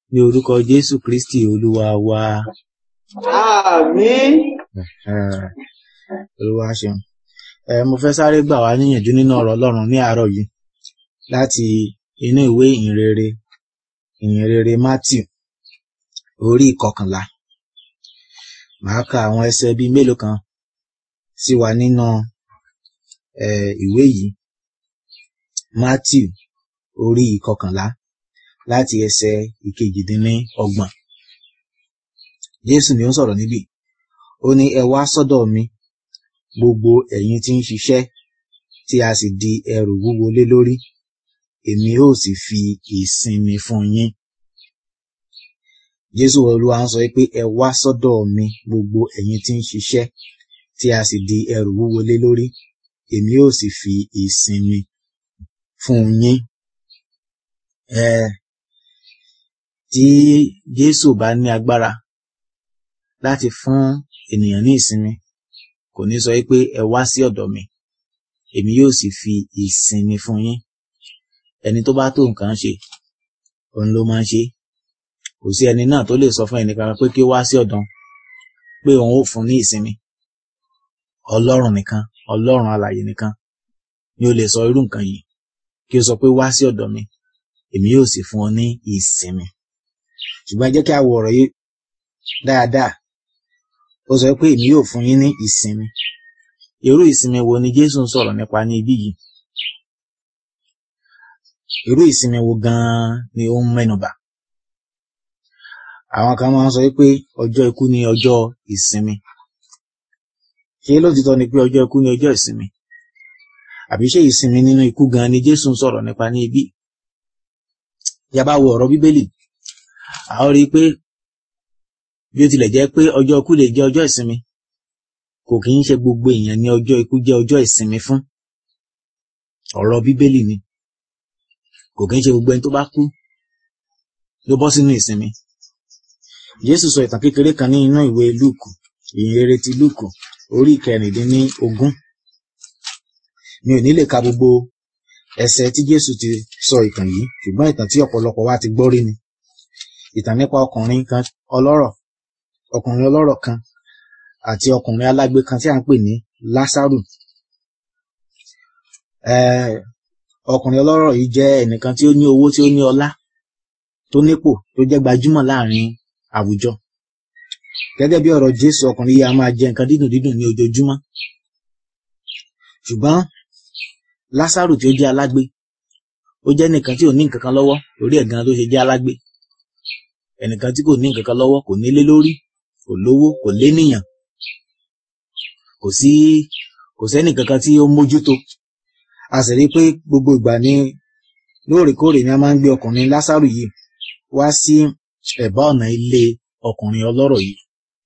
ní orúkọ jésù kristi olúwa wa Àmín. Eh, olúwa ṣeun ẹ mo fẹ́ sáré gbà wá níyànjú nínú ọ̀rọ̀ ọlọ́run ní àárọ̀ yìí láti inú ìwé ìhìnrere ìhìnrere matthew orí ìkọkànlá màá ka àwọn ẹsẹ̀ bíi mélòó kan sí wa nínú eh, ìwé yìí matthew orí ìkọkànlá láti ẹsẹ̀ ìkejìdínlọ́gbọ̀n jésù ni ó ń sọ̀rọ̀ níbí ó ní ẹ wá sọ́dọ̀ mi gbogbo ẹ̀yin tí ń ṣiṣẹ́ tí a sì di ẹrù wúwo lé lórí èmi ó sì fi ìsinmi fún yín jésù olúwa ń sọ pé ẹ wá sọ́dọ̀ mi gbogbo ẹ̀yin tí ń ṣiṣẹ́ tí a sì di ẹrù wúwo lé lórí èmi ó sì fi ìsinmi fún yín ẹ tí jésù bá ní agbára láti fún ènìyàn ní ìsinmi kò ní sọ pé ẹ wá sí ọ̀dọ̀ mi èmi yóò sì fi ìsinmi fún yín ẹni tó bá tó nǹkan ṣe òun ló máa ń ṣe kò sí ẹni náà tó lè sọ fún ẹnìkan pé kí ó wá sí ọ̀dọ̀ pé òun ó fún ní ìsinmi ọlọ́run nìkan ọlọ́run alààyè nìkan ni ó lè sọ irú nǹkan yìí kí ó sọ pé wá sí ọ̀dọ̀ mi èmi yóò sì fún ọ ní ìsinmi ṣùgbọ́n ẹ jẹ́ kí a wo ọ̀rọ̀ yìí dáadáa ó sọ pé èmi yóò fún yín ní ìsinmi irú ìsinmi wo ni jésù ń sọ̀rọ̀ nípa ní ibí yìí irú ìsinmi wo gan-an ni ó ń mẹ́nubà àwọn kan máa ń sọ pé ọjọ́ ikú ni ọjọ́ ìsinmi ṣé lótìtọ́ ni pé ọjọ́ ikú ni ọjọ́ ìsinmi àbí ṣé ìsinmi nínú ikú gan-an ni jésù ń sọ̀rọ̀ nípa ní ibí bí a bá wo ọ̀rọ̀ bíbélì a ó rí i pé bí ó tilẹ̀ jẹ́ pé ọjọ́ ikú lè jẹ́ ọjọ́ ìsinmi kò kì í ṣe gbogbo èèyàn ní ọjọ́ ikú jẹ́ ọjọ́ ìsinmi fún ọ̀rọ̀ bíbélì ni kò kì í ṣe gbogbo ẹni tó bá kú ló bọ́ sínú ìsinmi jésù sọ ìtàn kékeré kan ní inú ìwé lúùkù ìhìnrere ti lúùkù orí ìkẹrìndínlógún mi ò ní lè ka gbogbo ẹsẹ̀ tí jésù ti sọ ìtàn yìí ṣùgbọ́n ìtàn tí ọ̀pọ̀lọpọ̀ wa ti gbọ́ rí ni ìtàn nípa ọkùnrin kan ọlọ́rọ̀ ọkùnrin ọlọ́rọ̀ kan àti ọkùnrin alágbe kan tí a ń pè ní lásàrù Eh, ọkùnrin ọlọ́rọ̀ yìí jẹ́ ẹnìkan tí ó ní owó tí ó ní ọlá tó nípò tó jẹ́ gbajúmọ̀ láàrin àwùjọ gẹ́gẹ́ bí ọ̀rọ̀ jésù ọkùnrin yìí a máa jẹ nǹkan dídùn dídùn ní ojoojúmọ́ ṣùgbọ́n lásàrù tí ó jẹ́ alágbe ó jẹ́ nìkan tí ò ní nǹkan kan lọ́wọ́ lórí ẹ̀ gan ló ṣe jẹ́ alágbe ẹnìkan tí kò ní nǹkan kan lọ́wọ́ kò nílé lórí kò lówó kò lénìyàn kò sí kò sẹ́nì kankan tí ó mójútó a sì rí i pé gbogbo ìgbà ní lóòrèkóòrè ni a máa ń gbé ọkùnrin lásàrù yìí wá sí ẹ̀bá ọ̀nà ilé ọkùnrin ọlọ́rọ̀ yìí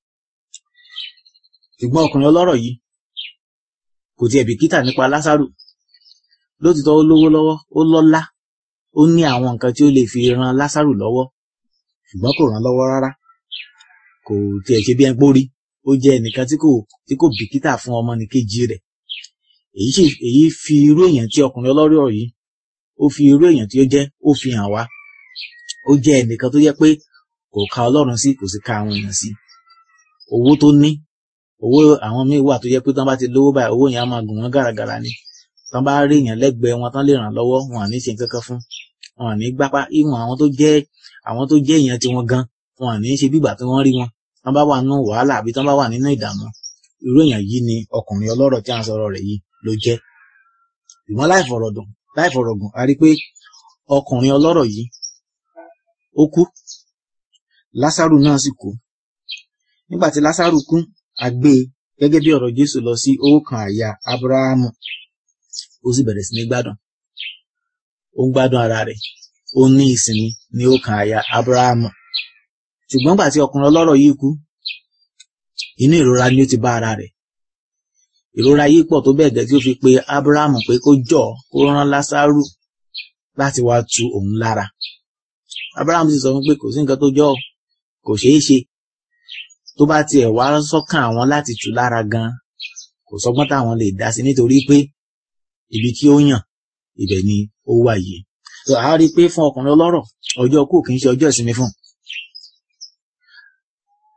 ṣùgbọ́n ọkùnrin ọlọ́rọ̀ yìí kò tiẹ̀ bìkítà nípa lásàrù lótìtọ́ ó lówó lọ́wọ́ ó lọ́lá ó ní àwọn nǹkan tí ó lè fi ran lásàrù lọ́wọ́ ṣùgbọ́n kò ràn lọ́wọ́ rárá kò tiẹ̀ ṣe bí ẹn pórí ó jẹ́ ẹnìkan tí kò tí kò bìkítà fún ọmọnìkejì rẹ̀ èyí sì èyí fi irú èèyàn tí ọkùnrin ọlọ́rọ̀ yìí ó fi irú èèyàn tí ó jẹ́ ó fi hàn wá ó jẹ́ ẹnìkan tó jẹ́ pé kò ka ọlọ́run sí kò sì ka àwọn èèyàn sí owó tó ní owó àwọn míì wà tó jẹ́ pé tán bá ti lówó báyìí owó yẹn á máa gùn wọ́n gàràgàrà ni tán bá rí èèyàn lẹ́gbẹ̀ẹ́ wọn tán lè ràn lọ́wọ́ wọn à ní ṣe nǹkan kan fún wọn à ní gbápá ìwọn àwọn tó jẹ́ àwọn tó jẹ́ èèyàn tiwọn gan wọn à ní ṣe bígbà tí wọ́n rí wọn tán bá wà nínú wàhálà àbí tán bá wà nínú ìdààmú irú èèyàn yìí ni ọkùnrin ọlọ́rọ̀ tí à ń sọ̀rọ̀ rẹ̀ yìí ló jẹ́ ìwọ́n láìfọ̀rọ̀dùn láìfọ̀rọ̀gùn a rí pé ọkùnrin ọlọ́rọ̀ yìí ó kú lásàrù náà sì kú nígbà tí lásàrù kú a gbé e gẹ́gẹ́ bí ọ̀rọ̀ jésù lọ sí ọkàn àyà abrahamu ó sì bẹ̀rẹ̀ sí ní gbádùn ó ń gbádùn ara rẹ̀ ó ní ìsinmi ní ọkàn àyà abrahamu ṣùgbọ́n gbà tí ọkùnrin ọlọ́rọ̀ yìí kú inú ìrora ni ó ti bá ara rẹ̀ ìrora yìí pọ̀ tó bẹ́ẹ̀ gẹ́ tí ó fi pe abrahamu pé kó jọ̀ kó rán lásàrù láti wá tu òun lára abrahamu sì sọ fún pé kò sí nǹkan tó jọ ọ́ kò ṣeé ṣe tó bá tiẹ̀ wá sọ́kàn àwọn láti tù lára gan kò sọgbọ́n táwọn lè dá sí nítorí pé ibi tí ó yàn ibẹ̀ ni ó wà yìí so a rí i pé fún ọkùnrin ọlọ́rọ̀ ọjọ́ kú kì í ṣe ọjọ́ ìsinmi fún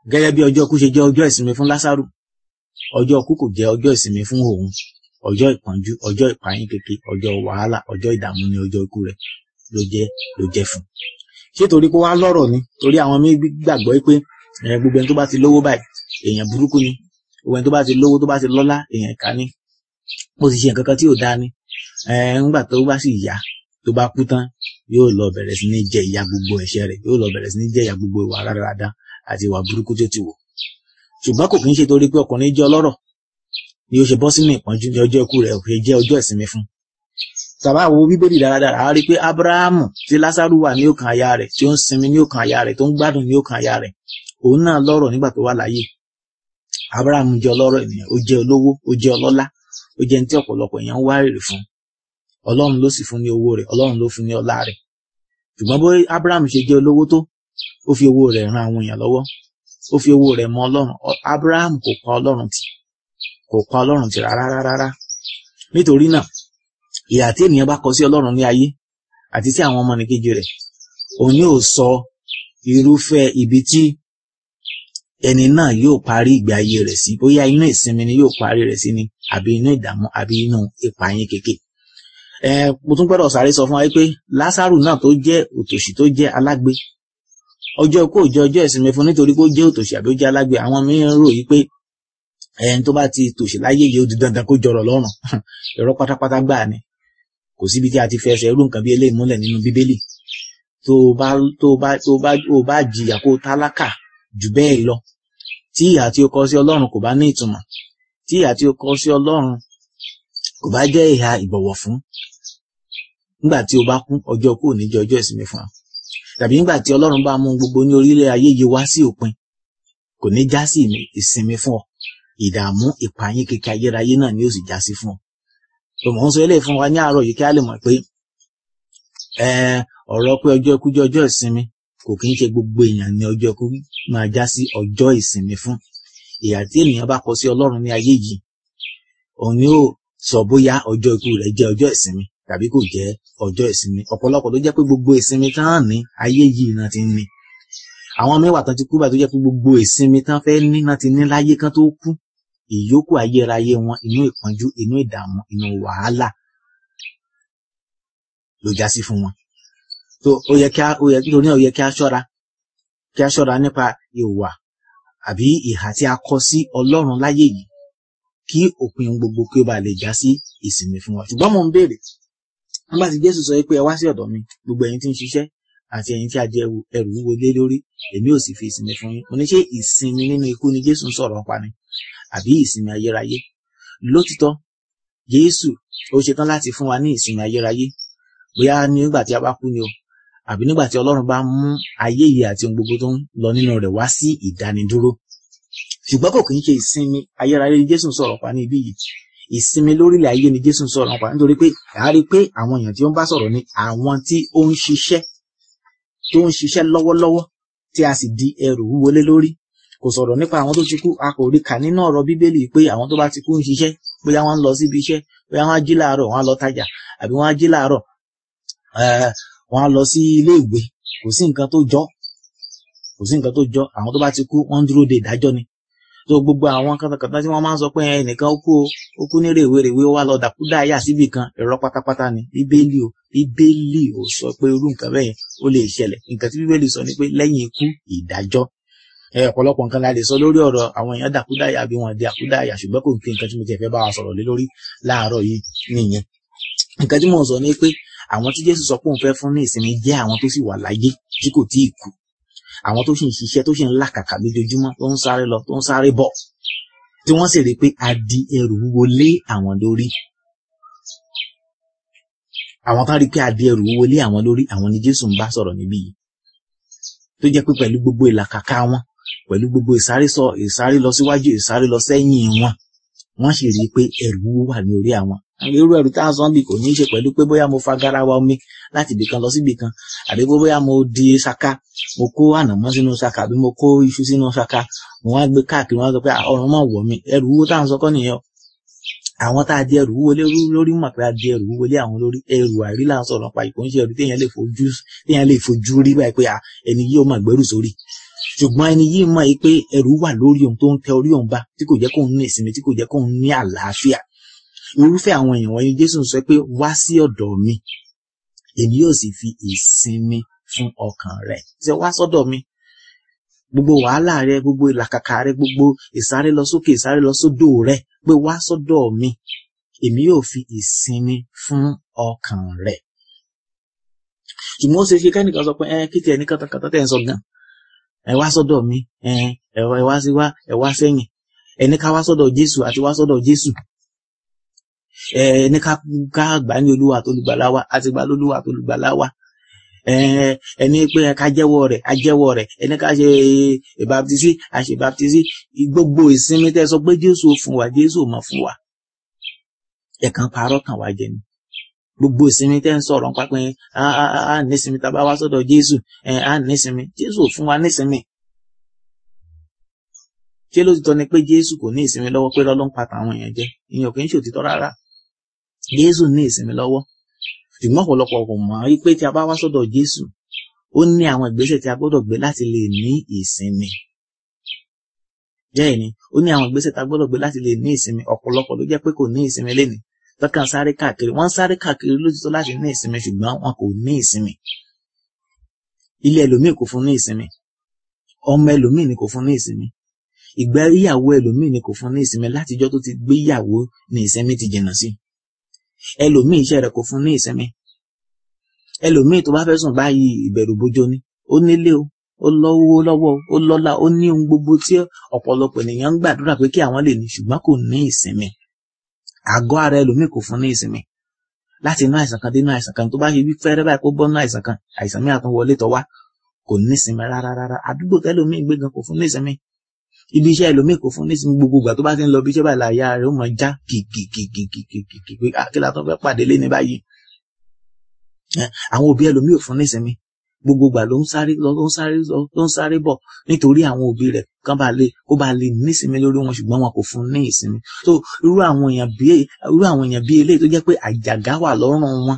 gẹ́gẹ́ bí ọjọ́ ikú ṣe jẹ́ ọjọ́ ìsinmi fún Lásárù ọjọ́ ikú kò jẹ́ ọjọ́ ìsinmi fún òun ọjọ́ ìpọ́njú ọjọ́ ìpayín keke ọjọ́ wàhálà ọjọ́ ìdààmú ni ọjọ́ ikú rẹ̀ ló jẹ́ ló jẹ́ fún ṣé torí pé wá lọ́rọ̀ ni torí àwọn mí gbàgbọ́ pé gbogbo ẹni tó bá ti lówó báyìí èèyàn burúkú ni gbogbo ẹni tó bá ti lówó tó bá ti lọ́lá èèyàn ìkà ni ó ti ṣe nǹkan kan tí ò dáa ni ńgbà tó bá sì yá tó bá kú tán yóò lọ bẹ̀rẹ̀ sí ní jẹ ìyà gbogbo ẹ̀ṣẹ̀ rẹ̀ yóò lọ bẹ̀rẹ̀ sí ní jẹ ìyà gbogbo ìwà rárára àti ìwà burúkú tó ti wò ṣùgbọ́n kò kí ń ṣe torí pé ọkùnrin jẹ́ ọlọ́rọ̀ ni ó ṣe bọ́ sínú ìpọ́njú ní ọjọ́ ikú rẹ̀ ò ṣe jẹ́ ọjọ́ ìsinmi fún tàbá wo bíbélì dáradára a rí i pé abrahamu tí lásàrù wà ní ọkàn aya rẹ̀ tí ó ń sinmi ní ọkàn aya rẹ̀ tó ń gbádùn ní ọkàn aya rẹ̀ òun náà lọ́rọ̀ nígbà tó wà láyé abrahamu jẹ́ ọlọ́rọ̀ ènìyàn ó jẹ́ olówó ó jẹ́ ọlọ́lá ó jẹ́ ní tí ọ̀pọ̀lọpọ̀ èèyàn ń wá èrè fún ọlọ́run ló sì fún ní owó rẹ̀ ọlọ́run ló fún ní ọlá rẹ̀ ṣùgbọ́n bó abrahamu ṣe jẹ́ olówó tó ó fi owó rẹ̀ ran àwọn èèyàn lọ́wọ́ ó fi owó rẹ̀ mọ ọlọ́run abrahamu kò pa ọlọ́run tì kò pa ọlọ́run tì rárá rárá nítorí náà ìyà tí ènìyàn bá kọ sí ọlọ́run ní ayé àti sí àwọn ọmọnìkejì rẹ̀ òun yóò sọ irúfẹ́ ibi tí ẹni náà yóò parí ìgbé ayé rẹ̀ sí bóyá inú ìsinmi ni yóò parí rẹ̀ sí ni àbí inú ìdààmú àbí inú ìpààyàn kéke ẹ mo tún gbọ́dọ̀ sáré sọ fún wa pé lásàrù náà tó jẹ́ òtòṣì tó jẹ́ alágbe ọjọ́ kó jẹ́ ọjọ́ ìsinmi fún nítorí kó jẹ́ òtòṣì àbí ó jẹ́ alágbe àwọn mìíràn rò yí pé ẹni tó bá ti tòṣì láyé yìí ó di dandan kó jọrọ̀ lọ́rùn irọ́ pátápátá gbà ni kò síbi tí a ti fẹsẹ̀ irú nǹkan bí eléyìí múlẹ̀ nínú bíbélì tó bá tó bá tó bá tó bá jìyà kó tálákà jù bẹ́ẹ̀ lọ tí ìyà tí ó kọ sí ọlọ́run kò bá ní ìtumọ̀ tí ìyà tí ó kọ sí ọlọ́run kò bá jẹ́ ìhà ìbọ̀wọ̀ fún nígbà tí o bá kú ọjọ́ kú ní jẹ́ ọjọ́ ìsinmi fún ọ tàbí nígbà tí ọlọ́run bá mú gbogbo ní orílẹ̀ ayé yìí wá sí òpin kò ní já sí ìsinmi fún ọ ìdààmú ìpààyàn kékeré ayérayé náà ni ó sì já sí fún ọ tòmọ̀ ń sọ eléyìí fún wa ní àárọ̀ yìí kí a lè mọ̀ pé ọ̀rọ̀ pé ọjọ́ ikú jẹ́ ọjọ́ ìsinmi kò kí ń ṣe gbogbo èèyàn ní ọjọ́ ikú máa já sí ọjọ́ ìsinmi fún ìyà tí ènìyàn bá kọ sí ọlọ́run ní ayé yìí òun ni ó sọ bóyá ọjọ́ ikú rẹ̀ jẹ́ ọjọ́ ìsinmi tàbí kò jẹ́ ọjọ́ ìsinmi ọ̀pọ̀lọpọ̀ ló jẹ́ pé gbogbo ìsinmi tán ní ayé yìí náà ti ń ní àwọn mẹ́wàá tán ti kú báyìí tó jẹ́ pé gbogbo ìsinmi tán fẹ́ ní náà ti ní láyé kán tó kú ìyókù ayérayé wọn inú ìpọ́njú inú ìdààmú inú wàhálà ló já sí fún wọn tó ó yẹ kí a ó yẹ nítorí náà ó yẹ kí a ṣọ́ra kí a ṣọ́ra nípa ìwà àbí ìhà tí a kọ sí Ọlọ́run láyé yìí kí òpin gbogbo kí ó bá lè já sí ìsinmi fún wa ṣùgbọ́n mo ń béèrè nígbà tí Jésù sọ pé ẹ wá sí ọ̀dọ̀ mi gbogbo ẹ̀yin tí ń ṣiṣẹ́ àti ẹ̀yin tí a jẹ ẹrù wúwo lé lórí èmi ò sì fi ìsinmi fún yín mo ní ṣé ìsinmi nínú ikú ni Jésù ń sọ̀rọ̀ pa ni àbí ìsinmi ayérayé lótìtọ́ Jésù ó ṣetán láti fún wa ní ìsinmi ayérayé bóyá nígbà tí a bá kú ni o àbí nígbà tí Ọlọ́run bá mú ayé yìí àti ohun gbogbo tó ń lọ nínú rẹ̀ wá sí ìdánidúró ṣùgbọ́n kò kì í ṣe ìsinmi ayérayé ni Jésù ń sọ̀rọ̀ pa ní ibí yìí ìsinmi lórílẹ̀ ayé ni Jésù ń sọ̀rọ̀ pa nítorí pé a rí i pé àwọn èèyàn tí ó ń bá sọ̀rọ̀ ni àwọn tí ó ń ṣiṣẹ́ tó ń ṣiṣẹ́ lọ́wọ́lọ́wọ́ tí a sì di ẹrù wúwo lé lórí kò sọ̀rọ̀ nípa àwọn tó ti kú a kò rí kà nínú ọ̀rọ̀ bíbélì pé àwọn tó bá ti kú ń ṣiṣẹ́ bóyá wọ́n ń lọ síbi iṣẹ́ bóyá wọ́n á jí láàárọ̀ wọ́n á lọ tajà àbí wọ́n á jí láàárọ̀ wọ́n á lọ sí ilé ìwé kò sí nǹkan tó jọ kò sí nǹkan tó jọ àwọn tó bá ti kú wọ́n ń dúró de ìdájọ́ ni tó gbogbo àwọn kàtàkàtà tí wọ́n máa ń sọ pé ẹnìkan ó kú o ó kú ní rèwerèwe ó wá lọ dàkúdà yà síbì kan ẹ̀rọ pátápátá ni bíbélì o bíbélì ò sọ pé irú nǹkan bẹ́ẹ̀ ó lè ṣẹlẹ̀ nǹkan tí bíbélì sọ ni pé lẹ́yìn ikú ìdájọ́ ẹ ọ̀pọ̀lọpọ̀ nǹkan la lè sọ lórí ọ̀rọ̀ àwọn èèyàn dàkúdà yà bí wọ́n di àkúdà yà ṣùgbọ́n kò kí nǹkan tí mo ti fẹ́ bá wa sọ̀rọ̀ lé lórí láàárọ̀ yìí nìyẹn nǹkan tí mo sọ ni pé àwọn tí Jésù sọ pé òun fẹ́ fún ní ìsinmi jẹ́ àwọn tó sì wà láyé tí kò tíì kú àwọn tó sì ń ṣiṣẹ́ tó sì ń làkàkà lójoojúmọ́ tó ń sáré lọ tó ń sáré bọ̀ tí wọ́n sì rí i pé a di ẹrù wúwo lé àwọn lórí àwọn kan rí i pé a di ẹrù wúwo lé àwọn lórí àwọn ni Jésù ń bá sọ̀rọ̀ níbí yìí tó jẹ́ pé pẹ̀lú gbogbo ìlàkàkà wọn pẹ̀lú gbogbo ìsáré sọ ìsáré lọ síwájú ìsáré lọ sẹ́yìn wọn wọ́n sì rí i pé ẹrù wúwo wà ní orí àwọn irú ẹrù tá a sọ bí kò ní í ṣe pẹ̀lú pé bóyá mo fa garawa omi láti ibì kan lọ síbì kan àbí bóyá mo di ṣaka mo kó ànàmọ́ sínú ṣaka àbí mo kó iṣu sínú ṣaka mo wá gbé káàkiri wọn sọ pé ọrùn mọ̀ wọ̀ mí ẹrù wúwo tá à ń sọ kọ́ nìyẹn àwọn tá a di ẹrù wúwo lórí mọ̀ pé a di ẹrù wúwo lé àwọn lórí ẹrù àìrí là ń sọ̀rọ̀ pa ìkó ń ṣe ẹrù téèyàn lè fojú téèyàn lè fojú rí báyìí pé ẹni yìí ó mà gbẹ́rù sórí ṣùgbọ́n ẹni yìí mọ̀ yìí pé ẹrù wà lórí òun tó ń tẹ orí òun bá tí kò jẹ́ kóun ní ìsinmi tí kò jẹ́ kóun ní àlàáfíà irúfẹ́ àwọn èèyàn wọ̀nyí Jésù sọ pé wá sí ọ̀dọ̀ mi èmi yóò sì fi ìsinmi fún ọkàn rẹ ṣe wá sọ́dọ̀ mi gbogbo wàhálà rẹ gbogbo ìlàkàkà rẹ gbogbo ìsáré lọ sókè ìsáré lọ sódò rẹ pé wá sọ́dọ̀ mi èmi yóò fi ìsinmi fún ọkàn rẹ ṣùgbọ́n ó ṣe ṣe kẹ́nìkan sọ pé ẹ kí tiẹ̀ ní kàtàkàtà tẹ̀ ń sọ gan ẹ wá sọ́dọ̀ mi ẹ ẹ wá sí wá ẹ wá sẹ́yìn ẹni ká wá sọ́dọ̀ Jésù àti wá sọ́dọ̀ Jésù ẹni ká ká gbà ní Olúwa tó lùgbàlà wa àti gbà lólúwa tó lùgbàlà wa ẹni pé ká jẹ́wọ́ rẹ̀ á jẹ́wọ́ rẹ̀ ẹni ká ṣe ìbáptísí á ṣe ìbáptísí gbogbo ìsinmi tẹ́ sọ pé Jésù fún wa Jésù mọ̀ fún wa ẹ̀kan parọ́ kàn wá jẹ ni gbogbo ìsinmi tẹ́ ń sọ̀rọ̀ nípa pé á nísinmi tá a bá wá sọ́dọ̀ Jésù á nísinmi Jésù fún wa nísinmi ṣé ló ti tọ́ ni pé Jésù kò ní ìsinmi lọ́wọ́ pé lọ́lọ́ ń pa tàwọn èèyàn jẹ ìyẹn kì í ṣe òtítọ́ rárá Jésù ní ìsinmi lọ́wọ́ ṣùgbọ́n ọ̀pọ̀lọpọ̀ kò mọ̀ wípé tí a bá wá sọ́dọ̀ Jésù ó ní àwọn ìgbésẹ̀ tí a gbọ́dọ̀ gbé láti lè ní ìsinmi bẹ́ẹ̀ ni ó ní àwọn ìgbésẹ̀ tí a gbọ́dọ̀ gbé láti lè ní ìsinmi ọ̀pọ̀lọpọ̀ ló jẹ́ pé kò ní ìsinmi lénìí tọ́kàn sáré káàkiri wọ́n sáré káàkiri lójútọ́ láti ní ìsinmi ṣùgbọ́n wọn kò ní ìsinmi ilé ẹlòmíì kò fún ní ìsinmi ọmọ ẹlòmíì ni kò fún ní ìsinmi ìgbéyàwó ẹlòmíì ni kò fún ní ìsinmi látijọ́ tó ti gbéyàwó ní ìsinmi ti jìnnà sí ẹlòmíì iṣẹ́ rẹ̀ kò fún ní ìsinmi ẹlòmíì tó bá fẹ́ sùn báyìí ìbẹ̀rù bojo ni ó nílé o ó lọ́wọ́ lọ́wọ́ ó lọ́lá ó ní ohun gbogbo tí ọ̀pọ̀lọpọ̀ ènìyàn ń gbàdúrà pé kí àwọn lè ní ṣùgbọ́n kò ní ìsinmi àgọ́ ara ẹlòmíì kò fún ní ìsinmi láti inú àìsàn kan dé inú àìsàn kan tó bá ṣe bí fẹ́rẹ́ báyìí kó bọ́ inú àìsàn kan àìsàn mìíràn tó wọlé tọ̀ wá kò ní ìsinmi rárá rárá àdúgbò tẹ́lòmíì gbé gan kò fún ní ìsinmi ibi iṣẹ́ ẹlòmíì kò fún ní ìsinmi gbogbo ìgbà tó bá ti ń lọ bí iṣẹ́ báyìí láyà rẹ̀ ó mọ̀ já kìkìkìkìkìkì pé àkílà tó fẹ́ pàdé lé ní báyìí àwọn òbí ẹlòmíì ò fún ní ìsinmi gbogbo ìgbà ló ń sáré lọ ló ń sáré lọ ló ń sáré bọ̀ nítorí àwọn òbí rẹ̀ kán bá lè kó bá lè nísinmi lórí wọn ṣùgbọ́n wọn kò fún ní ìsinmi so irú àwọn èèyàn bí irú àwọn èèyàn bí eléyìí tó jẹ́ pé àjàgá wà lọ́rùn wọn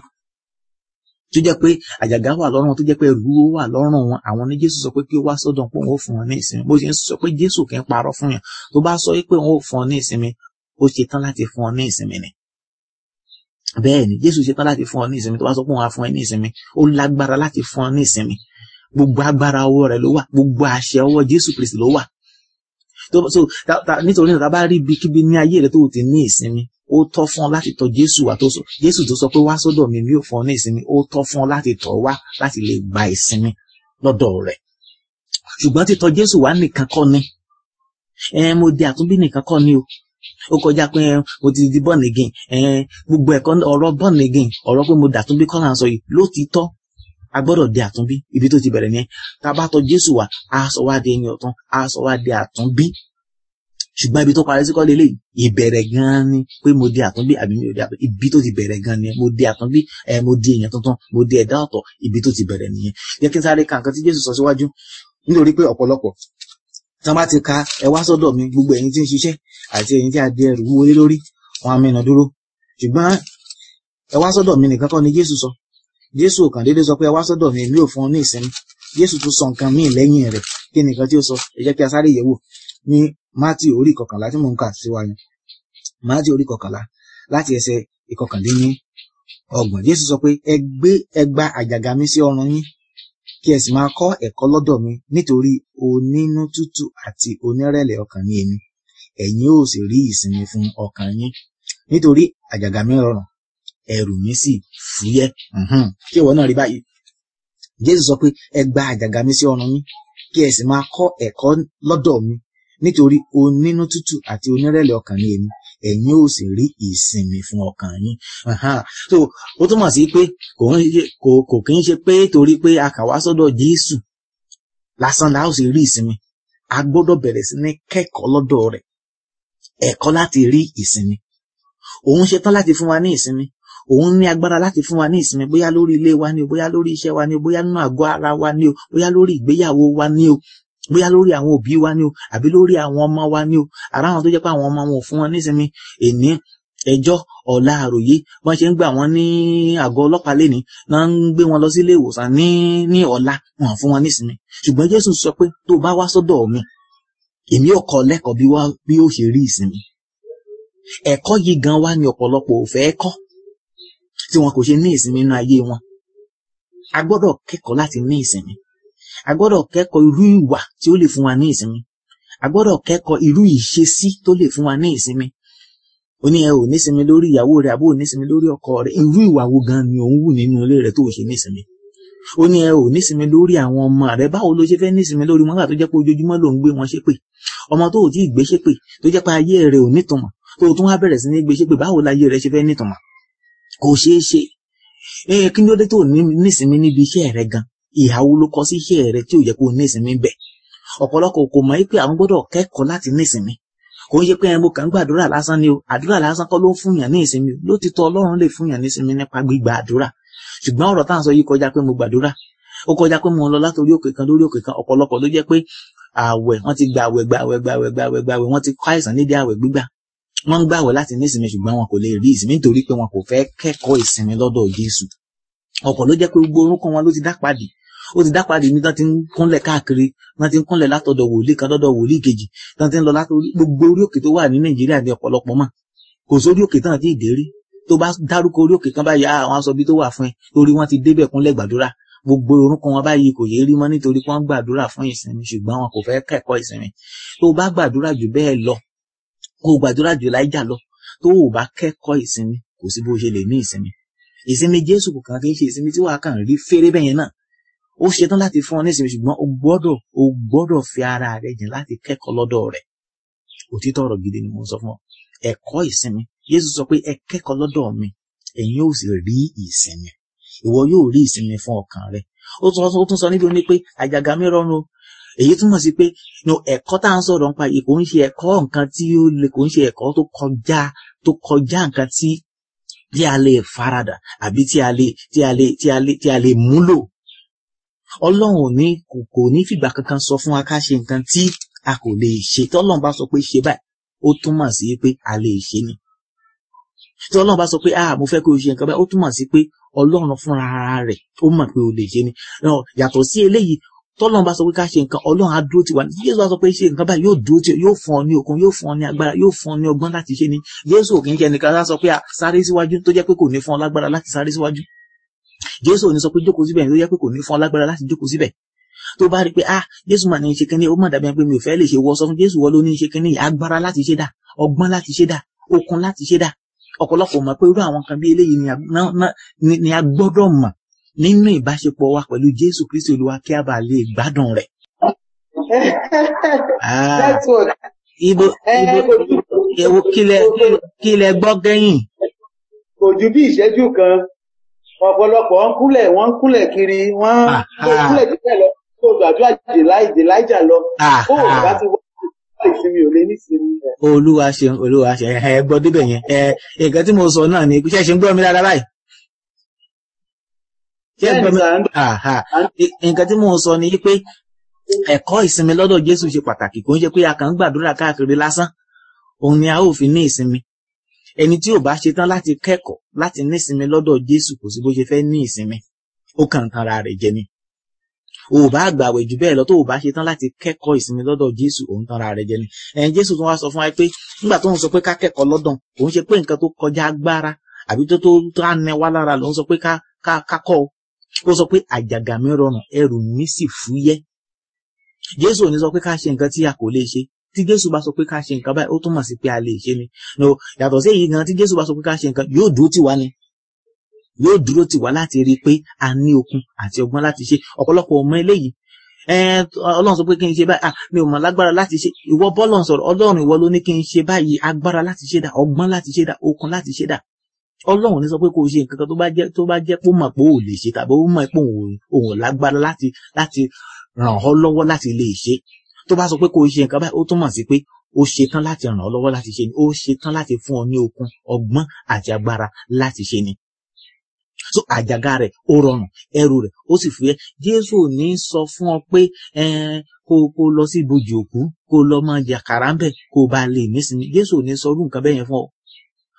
tó jẹ́ pé àjàgá wà lọ́rùn wọn tó jẹ́ pé ẹrù wà lọ́rùn wọn àwọn ní Jésù sọ pé kí ó wá sọ́dọ̀ pé òun ó fún wọn ní ìsinmi bó ṣe ń sọ pé Jésù kì í parọ́ fún yàn tó bá sọ pé òun ó fún ọ ní ìsinmi ó ṣe tán láti fún ọ ní ìsinmi ni bẹ́ẹ̀ ni Jésù ṣe tán láti fún ọ ní ìsinmi tó bá sọ pé òun á fún ẹ ní ìsinmi ó lágbára láti fún ọ ní ìsinmi gbogbo agbára ọwọ́ rẹ̀ ló wà gbogbo àṣẹ ọwọ́ Jésù Kristi ló wà so nítorí náà tá a bá rí ibikíbi ní ayé rẹ tó ti ní ìsinmi ó tọ́ fún ọ láti tọ̀ Jésù wá tó sọ Jésù tó sọ pé wá sọ́dọ̀ mi mi ò fún ọ ní ìsinmi ó tọ́ fún ọ láti tọ̀ wá láti lè gba ìsinmi lọ́dọ̀ rẹ̀ ṣùgbọ́n títọ̀ Jésù wá nìkan kọ́ ni ẹ mo di àtúnbí nìkan kọ́ ni o ó kọjá pé mo ti di born again gbogbo ẹ̀kọ́ ọ̀rọ̀ born again ọ̀rọ̀ pé mo dàtúnbí kọ́ là ń sọ yìí lótìítọ́ a gbọ́dọ̀ di àtúnbí ibi tó ti bẹ̀rẹ̀ nìyẹn tá a bá tọ̀ Jésù wá a sọ wá di ẹni ọ̀tún a sọ wá di àtúnbí ṣùgbọ́n ibi tó parí sí kọ́lé lè ìbẹ̀rẹ̀ gan-an ni pé mo di àtúnbí àbí mi ò di àtúnbí ibi tó ti bẹ̀rẹ̀ gan-an ni mo di àtúnbí ẹ mo di èèyàn tuntun mo di ẹ̀dá ọ̀tọ̀ ibi tó ti bẹ̀rẹ̀ nìyẹn jẹ́ kí n sáré ka nǹkan tí Jésù sọ síwájú nítorí pé ọ̀pọ̀lọpọ̀ tí wọ́n bá ti ka ẹ wá sọ́dọ̀ mi gbogbo ẹ̀yin tí ń ṣiṣẹ́ àti ẹ̀yin tí a di ẹrù wọlé lórí wọn á mẹ́nà dúró ṣùgbọ́n ẹ wá sọ́dọ̀ mi nìkan kọ́ ni Jésù sọ Jésù kàn déédéé sọ pé ẹ wá sọ́dọ̀ mi èmi ò fún ọ ní ìsinmi Jésù tún sọ nǹkan míì lẹ́yìn rẹ̀ kí nìkan tí ó sọ ẹ jẹ́ kí a sáré yẹ̀wò ní Mátì orí kọkànlá tí mò ń kà sí wa yẹn Mátì orí kọkànlá láti ẹsẹ̀ ìkọkàndínní ọgbọ̀n Jésù sọ pé ẹ gbé ẹ gba àjàgà mi sí ọrùn yín kí ẹ sì máa kọ́ ẹ̀kọ́ lọ́dọ̀ mi nítorí onínú tútù àti onírẹ̀lẹ̀ ọkàn ni èmi ẹ̀yin ó sì rí ìsinmi fún ọkàn yín nítorí àjàgà mi rọrùn ẹrù mi sì fúyẹ́ kí ìwọ náà rí báyìí Jésù sọ pé ẹ gba àjàgà mi sí ọrùn yín kí ẹ sì máa kọ́ ẹ̀kọ́ lọ́dọ̀ mi nítorí onínú tútù àti onírẹ̀lẹ̀ ọkàn ni èmi ẹ̀yin ó sì rí ìsinmi fún ọkàn yín so ó túmọ̀ sí pé kò kí ń ṣe pé torí pé a kà wá sọ́dọ̀ Jésù lásán la ó sì rí ìsinmi a gbọ́dọ̀ bẹ̀rẹ̀ sí ní kẹ́kọ̀ọ́ lọ́dọ̀ rẹ̀ ẹ̀kọ́ láti rí ìsinmi òun ṣetán láti fún wa ní ìsinmi òun ní agbára láti fún wa ní ìsinmi bóyá lórí ilé wa ni o bóyá lórí iṣẹ́ wa ni o bóyá nínú àgọ́ ara wa ni o bóyá lórí ìgbéyàwó wa ni o bóyá lórí àwọn òbí wa ni o àbí lórí àwọn ọmọ wa ni o ara àwọn tó jẹ́ pé àwọn ọmọ wọn ò fún wọn nísinmi èní ẹjọ́ ọ̀la àròyé wọ́n ṣe ń gbà wọ́n ní àgọ́ ọlọ́pàá lẹ́ni náà ń gbé wọn lọ sí ilé ìwòsàn ní ní ọ̀la wọn fún wọn nísinmi ṣùgbọ́n Jésù sọ pé tó bá wá sọ́dọ̀ mi èmi ò kọ́ lẹ́kọ̀ọ́ bí wá bí ó ṣe rí ìsinmi ẹ̀kọ́ yìí gan wá ní ọ̀pọ̀lọpọ̀ ò fẹ́ kọ́ tí wọn kò ṣe ní ìsinmi nínú ayé wọn a gbọ́dọ̀ kẹ́kọ̀ọ́ láti ní ìsinmi a gbọ́dọ̀ kẹ́kọ̀ọ́ irú ìwà tí ó lè fún wa ní ìsinmi a gbọ́dọ̀ kẹ́kọ̀ọ́ irú ìṣesí tó lè fún wa ní ìsinmi ó ní ẹ ò nísinmi lórí ìyàwó rẹ àbó ò nísinmi lórí ọkọ rẹ irú ìwà wo gan ni òun wù nínú ilé rẹ tó ò ṣe nísinmi ó ní ẹ ò nísinmi lórí àwọn ọmọ rẹ báwo ló ṣe fẹ́ nísinmi lórí wọn nígbà tó jẹ́ pé ojoojúmọ́ ló ń gbé wọn ṣépè ọmọ tó ò tí ì gbé ṣépè tó jẹ́ pé ayé rẹ ò nítumọ̀ tó o tún wá bẹ̀rẹ̀ sí ní gbé ṣépè báwo láyé rẹ ṣe fẹ́ nítumọ̀ kò ṣeé ṣe ẹ kí ló dé tó nísinmi níbi iṣẹ́ rẹ gan ìhàwó ló kọ sí iṣẹ́ rẹ tí ò yẹ kó nísinmi bẹ̀ ọ̀pọ̀lọpọ̀ kò mọ̀ pé àwọn gbọ́dọ̀ kẹ́kọ̀ọ́ láti nísinmi kò ń ṣe pé ẹnbó kan gbàdúrà lásán ni o àdúrà lásán kọ́ ló ń fúnyàn ní ìsinmi lótìtọ́ Ọlọ́run lè fúnyàn ní ìsinmi nípa gbígba àdúrà ṣùgbọ́n ọ̀rọ̀ tá à ń sọ yìí kọjá pé mo gbàdúrà ó kọjá pé mo ń lọ látòrí òkè kan lórí òkè kan ọ̀pọ̀lọpọ̀ ló jẹ́ pé àwẹ̀ wọ́n ti gba àwẹ̀ gba àwẹ̀ gba àwẹ̀ gba àwẹ̀ gba àwẹ̀ wọ́n ti kọ́ àìsàn nídìí àwẹ̀ gbígbà wọ́n ń gbàwẹ̀ láti ní ìsinmi ṣùgbọ́n wọn kò lè rí ìsinmi nítorí pé wọn kò fẹ́ kẹ́kọ̀ọ́ ìsinmi lọ́dọ̀ Jésù ọ̀pọ̀ ló jẹ́ pé gbogbo orúnkún wọn ló ti dápadì ó ti dápadì ní tán ti ń kúnlẹ̀ káàkiri tán ti ń kúnlẹ̀ látọ̀dọ̀ wòlíì kan lọ́dọ̀ wòlíì kejì tán ti ń lọ látọ̀rí gbogbo orí òkè tó wà ní Nàìjíríà ní ọ̀pọ̀lọpọ̀ mọ̀ kò sórí òkè tán àti ìdérí tó bá dárúkọ orí òkè kan báyìí àwọn aṣọ bí tó wà fún ẹ torí wọ́n ti débẹ̀ kúnlẹ̀ gbàdúrà gbogbo orúnkún wọn báyìí kò yé rí mọ́ nítorí wọ́n gbàdúrà fún ìsinmi ṣùgbọ́n wọn kò fẹ́ kẹ́kọ̀ọ́ ìsinmi tó bá gbàdúrà jù bẹ́ẹ̀ lọ kó gbàdúrà jù láìjà lọ tó o bá kẹ́kọ̀ọ́ ìsinmi kò sí bó ṣe lè ní ìsinmi ìsinmi Jésù kò kàn kí n ṣe ìsinmi tí wàá kàn rí fèrè bẹ́yẹn náà ó ṣetán láti fún ọ ní ìsinmi ṣùgbọ́n o gbọ́dọ̀ o gbọ́dọ̀ fi ara rẹ jìn láti kẹ́kọ̀ọ́ lọ́dọ̀ rẹ̀ òtítọ́ ọ̀rọ̀ gidi ni mo sọ fún ọ ẹ̀kọ́ ìsinmi Jésù sọ pé ẹ kẹ́kọ̀ọ́ lọ́dọ̀ mi ẹ̀yin yóò sì rí ìsinmi ìwọ yóò rí ìsinmi fún ọkàn rẹ ó tún sọ níbi ó ní pé àjàgà mi rọrùn o èyí túmọ̀ sí pé ẹ̀kọ́ tá à ń sọ̀rọ̀ nípa yìí kò ń ṣe ẹ̀kọ́ nǹkan tí ó lè kò ń ṣe ẹ̀kọ́ tó kọjá tó kọjá nǹkan tí tí a lè faradà àbí tí a lè tí a lè tí a lè tí a lè múlò ọlọ́run ò ní kò kò ní fìgbà kankan sọ fún wa ká ṣe nǹkan tí a kò lè ṣe tí ọlọ́run bá sọ pé ṣe báyìí ó túmọ̀ sí pé a lè ṣe ni tí ọlọ́run bá sọ pé ah mo fẹ́ kí o ṣe nǹkan báyìí ó túmọ̀ sí pé ọlọ́run fúnra rẹ̀ ó mọ̀ pé o lè ṣe ni yàtọ̀ sí eléyìí tọ́lọ́run bá sọ pé ká ṣe nǹkan ọlọ́run á dúró tì wá jésù bá sọ pé ṣe nǹkan báyìí yóò dúró tì yóò fún ọ ní okun yóò fún ọ ní agbára yóò fún ọ ní ọgbọ́n láti ṣe ni jésù ò kì í ṣe ẹnìkan sá sọ pé sáré síwájú tó jẹ́ pé kò ní fún ọ lágbára láti sáré síwájú jésù ò ní sọ pé jókòó síbẹ̀ tó jẹ́ pé kò ní fún ọ lágbára láti jókòó síbẹ̀ tó bá rí pé ah jésù mà ní ṣe kínní ó mọ̀ dàbí pé mi ò fẹ́ lè ṣe wọ́ sọ fún jésù wọ́n ló ní ṣe kínní agbára láti ṣe dà ọgbọ́n láti ṣe dà okun láti ṣe dà ọ̀pọ̀lọpọ̀ mọ̀ pé irú àwọn kan bí eléyìí ni a gbọ́dọ̀ mọ̀ nínú ìbáṣepọ̀ wa pẹ̀lú jésù kristi olúwa kí a bá lè gbádùn rẹ̀. ibo ibo ewo kílẹ̀ kílẹ̀ gbọ́ gẹ́yìn. kò ju bí ìṣẹ́jú kan ọ̀pọ̀lọpọ̀ ń kúnlẹ̀ wọ́n ń kúnlẹ̀ kiri wọ́n ń kúnlẹ̀ jíjẹ́ lọ kó gbàdúrà jèláìjà lọ kó o bá ti wọ́n ìsinmi ò lè ní ìsinmi. olúwa ṣe olúwa ṣe ẹ gbọ́ débẹ̀ yẹn ẹ nǹkan tí mo sọ náà ni ṣe ṣe ń gbọ́ mi dáadáa báyìí. ṣé gbọ́ mi nǹkan tí mo sọ ni pé ẹ̀kọ́ ìsinmi lọ́dọ̀ Jésù ṣe pàtàkì kò ń ṣe pé a kàn ń gbàdúrà káàkiri lásán òun ni a ó fi ní ìsinmi ẹni tí ò bá ṣe tán láti kẹ́kọ̀ọ́ láti ní ìsinmi lọ́dọ̀ Jésù kò sí bó ṣe fẹ́ ní ìsinmi ó kàn ń tanra rẹ̀ jẹ ni o ò bá gbàwẹ̀ jù bẹ́ẹ̀ lọ tó o bá ṣe tán láti kẹ́kọ̀ọ́ ìsinmi lọ́dọ̀ Jésù òun tanra rẹ̀ jẹ ni ẹ̀yin Jésù tún wá sọ fún wa pé nígbà tó ń sọ pé ká kẹ́kọ̀ọ́ lọ́dọ̀ òun ṣe pé nǹkan tó kọjá agbára àbí tó tó tó á nẹ wá lára lòun sọ pé ká ká ká kọ́ ó sọ pé àjàgà mi rọrùn ẹrù mi sì fúyẹ́ Jésù ò ní sọ pé ká ṣe nǹkan tí a kò lè ṣe tí Jésù bá sọ pé ká ṣe nǹkan báyìí ó túmọ̀ sí pé a lè ṣe ni no yàtọ̀ sí èyí gan tí Jésù bá sọ pé ká ṣe nǹkan yóò dúró tì wá ni yóò dúró tì wá láti rí i pé a ní okun àti ọgbọ́n láti ṣe ọ̀pọ̀lọpọ̀ ọmọ eléyìí Ọlọ́run sọ pé kí n ṣe báyìí mi ò mọ̀ lágbára láti ṣe ìwọ bọ́lọ̀ sọ̀rọ̀ Ọlọ́run ìwọ ló ní kí n ṣe báyìí agbára láti ṣe dà ọgbọ́n láti ṣe dà okun láti ṣe dà Ọlọ́run ní sọ pé kò ṣe nǹkan kan tó bá jẹ́ tó bá jẹ́ pé ó mọ̀ pé ò lè ṣe tàbí ó mọ̀ pé òun lágbára láti láti ràn ọ́ lọ́wọ́ láti lè ṣe tó bá sọ pé kò ṣe nǹkan báyìí ó túmọ̀ sí pé ó ṣetán láti ràn ọ́ lọ́wọ́ láti ṣe ni ó ṣetán láti fún ọ ní okun ọgbọ́n àti agbára láti ṣe ni so àjàgà rẹ̀ ó rọrùn ẹrù rẹ̀ ó sì fúyẹ́ Jésù ò ní sọ fún ọ pé kó kó lọ sí ibojì òkú kó lọ máa jẹ àkàrà ń bẹ kó bá lè nísinmi Jésù ò ní sọ irú nǹkan bẹ́ẹ̀ yẹn fún ọ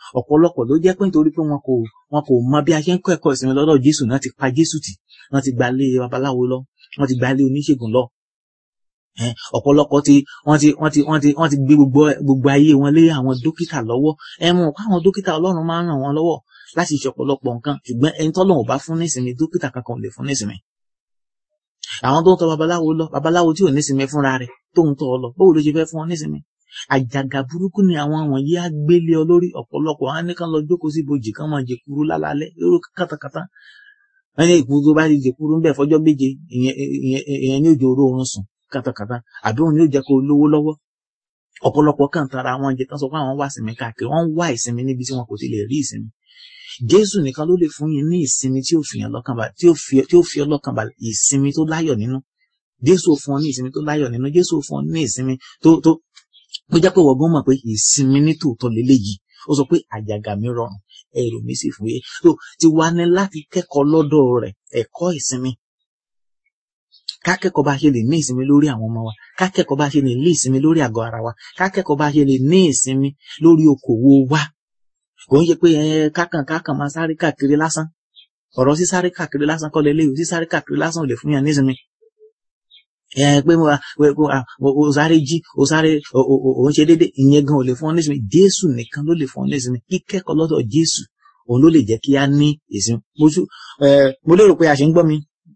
ọ̀pọ̀lọpọ̀ ló jẹ́ pé nítorí pé wọn kò wọn kò mọ bí a ṣe ń kọ́ ẹ̀kọ́ ìsinmi lọ́dọ̀ Jésù náà ti pa Jésù tì wọ́n ti gba ilé babaláwo lọ wọ́n ti gba ilé oníṣègùn lọ ọ̀pọ̀lọpọ̀ ti wọ́n ti wọ́n ti wọ́n ti wọ́n ti gbé gbogbo gbogbo ayé wọn lé àwọn dókítà lọ́wọ́ ẹ mọ̀ káwọn dókítà Ọlọ́run máa ń ràn wọ́n lọ́wọ́ láti ṣe ọ̀pọ̀lọpọ̀ nǹkan ṣùgbọ́n ẹni tọ́lọ́run ò bá fún nísinmi dókítà kankan ò lè fún nísinmi àwọn tó ń tọ babaláwo lọ babaláwo tí ò nísinmi fúnra rẹ̀ tó ń tọ ọ lọ báwo ló ṣe fẹ́ fún ọ nísinmi àjàgà burúkú ni àwọn wọ̀nyí á gbélé ọ lórí ọ̀pọ̀lọpọ̀ á ní kán lọ jókòó sí ibojì kán máa jẹkuru lálálẹ́ lórí kátàkátà wọn ní ìkuru tó bá ti jẹkuru ń bẹ fọjọ́ méje ìyẹn ní òjò oró oorun sùn kátàkátà àbí òun yóò jẹ́ kó lówó lọ́wọ́ ọ̀pọ̀lọpọ̀ kàn tara àwọn jẹ tán sọ pé àwọn wá ìsinmi káàkiri wọ́n wá ìsinmi níbi tí wọn kò ti lè rí ìsinmi Jésù nìkan ló lè fún yín ní ìsinmi tí ó fi yàn lọ́kàn balẹ̀ tí ó fi ọlọ́kàn balẹ̀ ìsinmi tó láyọ̀ nínú Jésù fún ọ ní ìsinmi tó láyọ̀ nínú Jésù fún ọ ní ìsinmi tó tó ó jẹ́ pé wọ́gbọ́n mọ̀ pé ìsinmi ní tòótọ́ lélẹ́yìí ó sọ pé àjàgà mi rọrùn ẹrù mi sì fúyẹ́ tó ti wá ní láti kẹ́kọ̀ọ́ lọ́dọ̀ rẹ̀ ẹ̀kọ́ ìsinmi ká kẹ́kọ̀ọ́ bá ṣe lè ní ìsinmi lórí àwọn ọmọ wa ká kẹ́kọ̀ọ́ bá ṣe lè ní ìsinmi lórí àgọ́ ara wa ká kẹ́kọ̀ọ́ bá ṣe lè ní ìsinmi lórí okòwò wa kò ń ṣe pé ẹ kákàn kákàn máa sáré káàkiri lásán ọ̀rọ̀ sísáré káàkiri lásán kọ́ lélẹ́yìí sísáré káàkiri lásán ò lè fún yàn ní ìsinmi ẹ pé o sáré jí o sáré o ń ṣe déédéé ìyẹn gan ò lè fún ọ ní ìsinmi Jésù nìkan ló lè fún ọ ní ìsinmi kíkẹ́kọ̀ọ́ lọ́dọ̀ Jésù òun ló lè jẹ́ kí á ní ìsinmi mo lérò pé a ṣe ń gbọ́ mi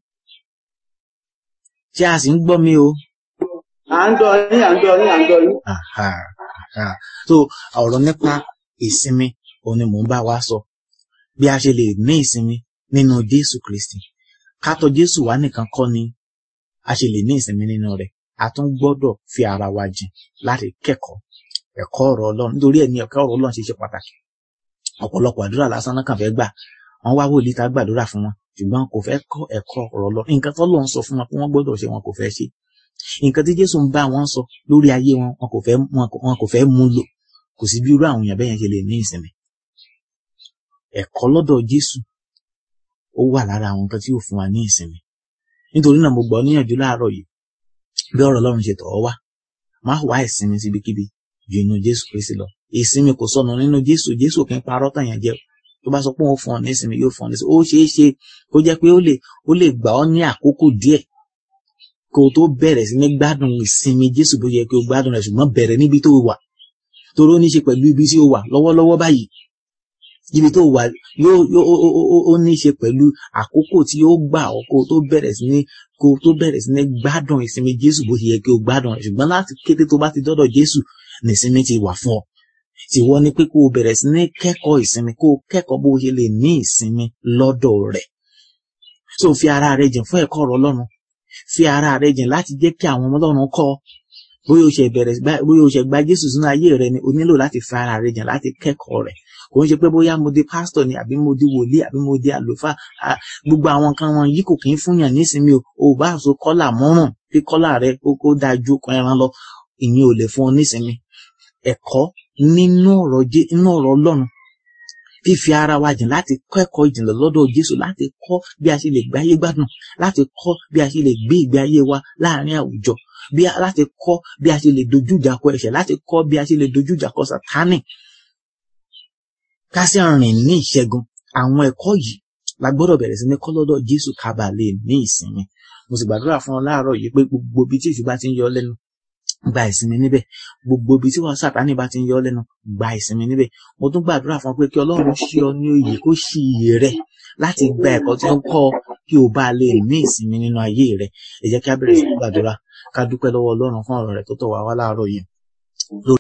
ṣé a sì ń gbọ́ mi o. à ń gbọ́ yín à ń gbọ́ yín à ń gbọ́ yín. so ọ̀rọ̀ nípa ìsinmi òun ni mò ń bá wa sọ bí a ṣe lè ní ìsinmi nínú Jésù Kristi kátọ̀ Jésù wá nìkan kọ́ ni a ṣe lè ní ìsinmi nínú rẹ̀ a tún gbọ́dọ̀ fi ara wa jìn láti kẹ́kọ̀ọ́ ẹ̀kọ́ ọ̀rọ̀ Ọlọ́run nítorí ẹ̀ ní ẹ̀kọ́ ọ̀rọ̀ Ọlọ́run ṣe ṣe pàtàkì ọ̀pọ̀lọpọ̀ àdúrà lásán náà kàn fẹ́ gbà wọ́n wá wòlíì tá gbàdúrà fún wọn ṣùgbọ́n kò fẹ́ kọ́ ẹ̀kọ́ ọ̀rọ̀ lọ nǹkan tó lọ́n sọ fún wọn pé wọ́n gbọ́dọ̀ ṣe wọn kò fẹ́ ṣe nǹkan tí Jésù ń bá wọn sọ lórí ayé wọn wọn kò fẹ́ wọn kò fẹ́ mú lò kò sí bí irú àwọn èèyàn bẹ́yẹn ṣe lè ní ìsinmi ẹ̀kọ́ lọ́dọ̀ Jésù ó wà lára àwọn nǹkan tí yóò fún wa ní ìsinmi nítorí náà mo gbọ́ níyànjú láàárọ̀ yìí bí ọ̀rọ̀ Ọlọ́run ṣe tọ̀ ọ́ wá má wá ìsinmi síbikíbi ju inú Jésù Kristi lọ ìsinmi kò sọnù nínú Jésù Jésù kì í parọ́ tàn yẹn jẹ tó bá sọ pé òun fún ọ ní ìsinmi yóò fún ọ ní ìsinmi ó ṣeé ṣe kó jẹ́ pé ó lè ó lè gbà ọ́ ní àkókò díẹ̀ kó o tó bẹ̀rẹ̀ sí ní gbádùn ìsinmi Jésù bó yẹ kí o gbádùn rẹ̀ ṣùgbọ́n bẹ̀rẹ̀ níbi tó wà torí ó ní í ṣe pẹ̀lú ibi tí o wà lọ́wọ́lọ́wọ́ báyìí ibi tó wà yóò yóò ó ní í ṣe pẹ̀lú àkókò tí ó gbà ọ́ kó o tó bẹ̀rẹ̀ sí ní kó o tó bẹ̀rẹ̀ sí ní gbádùn ìsinmi Jésù bó yẹ kí o gbádùn rẹ̀ ṣùgbọ́n láti kété tó bá ti dọ́dọ̀ Jésù ní ìsinmi ti wà fún ọ tìwọ ni pé kó o bẹ̀rẹ̀ sí ní kẹ́kọ̀ọ́ ìsinmi kó o kẹ́kọ̀ọ́ bó o ṣe lè ní ìsinmi lọ́dọ̀ rẹ̀ so fi ara rẹ jìn fún ẹ̀kọ́ ọ̀rọ̀ Ọlọ́run fi ara rẹ jìn láti jẹ́ kí àwọn ọmọ Ọlọ́run kọ́ bóyá o ṣe bẹ̀rẹ̀ bóyá o ṣe gba Jésù sínú ayé rẹ ni o nílò láti fi ara rẹ jìn láti kẹ́kọ̀ọ́ rẹ̀ kò ń ṣe pé bóyá mo di pásítọ̀ ni àbí mo di wòlíì àbí mo di àlùfáà gbogbo àwọn nǹkan wọn yìí kò kì í fún yàn nísinmi o ò bá so kọ́là mọ́rùn kí kọ́là rẹ kó dáa ju kan ẹran lọ ìyẹn ò lè fún ọ nísinmi ẹ̀kọ́ nínú ọ̀rọ̀ nínú ọ̀rọ̀ Ọlọ́run fífi ara wa jìn láti kọ́ ẹ̀kọ́ ìjìnlẹ̀ lọ́dọ̀ Jésù láti kọ́ bí a ṣe lè gbé ayé gbádùn láti kọ́ bí a ṣe lè gbé ìgbé ayé wa láàrin àwùjọ bí a láti kọ́ bí a ṣe lè dojú ìjà kọ ẹ̀ṣẹ̀ láti kọ́ bí a ṣe lè dojú ìjà kọ Sátánì ká sì rìn ní ìṣẹ́gun àwọn ẹ̀kọ́ yìí la gbọ́dọ̀ bẹ̀rẹ̀ sí ní kọ́ lọ́dọ̀ Jésù ká bá lè ní ìsinmi mo sì gbàdúrà fún ọ láàárọ̀ yìí pé gbogbo ibi tí ìṣù bá ti ń yọ lẹ́nu gba ìsinmi níbẹ̀ gbogbo ibi tí wọn Sátánì bá ti ń yọ lẹ́nu gba ìsinmi níbẹ̀ mo tún gbàdúrà fún ọ pé kí Ọlọ́run ṣí ọ ní òye kó ṣí iyè rẹ láti gba ẹ̀kọ́ tí ó ń kọ́ kí o bá lè ní ìsinmi nínú ayé rẹ ẹ jẹ́ kí a bẹ̀rẹ̀ sí gbàdúrà ká dúpẹ́ lọ́wọ́ Ọlọ́run fún ọ̀rọ̀ rẹ̀ tó tọ̀ wá wá láàárọ̀ yìí